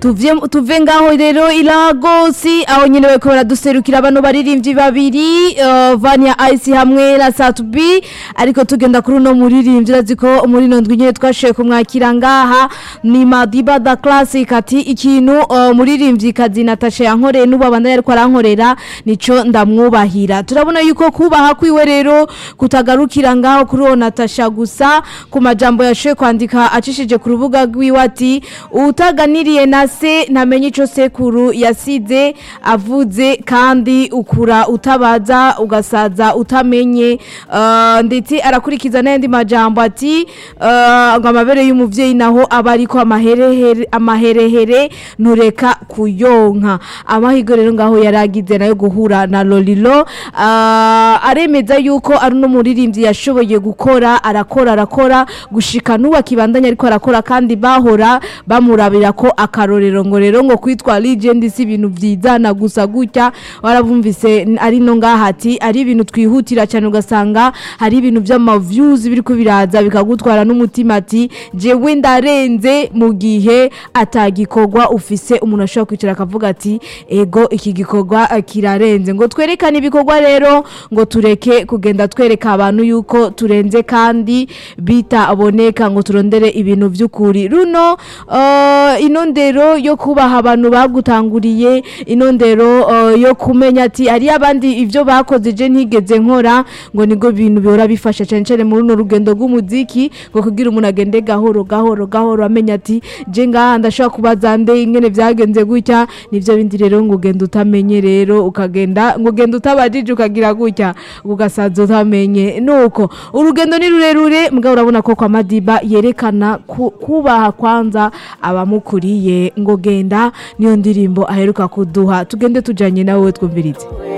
tuve tuve ngaho rero ilagosi aho nyine bariko baraduserukira bano baririmbyi babiri uh, Vania Ice hamwe na Satubi ariko tugenda kuri uno muririmbyi urazi ko muri ino ndwi nyine twashoboye kumwakira ngaha ni Madiba da Classic ati ikintu uh, muririmbyi kazi Natasha yankoreye n'ubu abandanya ariko arankorera nico ndamwubahira turabona yuko kubaha kwiwe rero kutagarukira ngaho kuri uwo Natasha gusa ku majambo yashoboye kwandika acishije ku rubuga rwiwe ati utaganiriye na se ntamenye ico sekuru yasize avuze kandi ukura utabaza ugasaza utamenye uh, ndetse arakurikiza n'ayandi majambo ati uh, ngo amabere y'umuvyeyi naho aba ariko amaherehere amaherehere ntureka kuyonka amahigo rero ngaho yaragize nayo guhura na Lolilo uh, aremeza yuko ari no muririmbyi yashoboye gukora arakora arakora gushika n'ubu akibandanya ariko arakora kandi bahora bamurabira ko akarorero ngo rero ngo kwitwa legend si ibintu vyizana gusa gutya warabumvise ari no ngaha ati ari ibintu twihutira cyane ugasanga hari ibintu vy'ama views biriko biraza bikagutwara n'umutima ati jewe ndarenze mu gihe atagikorwa ufise umuntu ashobora kwicara akavuga ati ego iki gikorwa eh, kirarenze ngo twerekane ibikorwa rero ngo tureke kugenda twereka abantu yuko turenze kandi bitaboneka ngo turondere ibintu vy'ukuri runo uh, ino ndero yo kubaha abantu bagutanguriye ino ndero uh, yo kumenya ati ari abandi ivyo bakoze je ntigeze nkora ngo nigo bintu bihora bifasha cyane cyane muri runo rugendo rw'umuziki ngo kugira umuntu agende gahoro gahoro gahoro amenya ati je ngaha ndashobora kubaza nde ingene vyagenze gutya nivyo bindi rero ngo ugenda utamenye rero ukagenda ngo ugenda utabajije ukagira gutya ugasaza utamenye nuko urugendo ni rurerure mugabo urabona ko kwa Madiba yerekana ku- kubaha kwanza abamukuriye ngo genda niyo ndirimbo aheruka kuduha tugende tujanye nawe twumvirize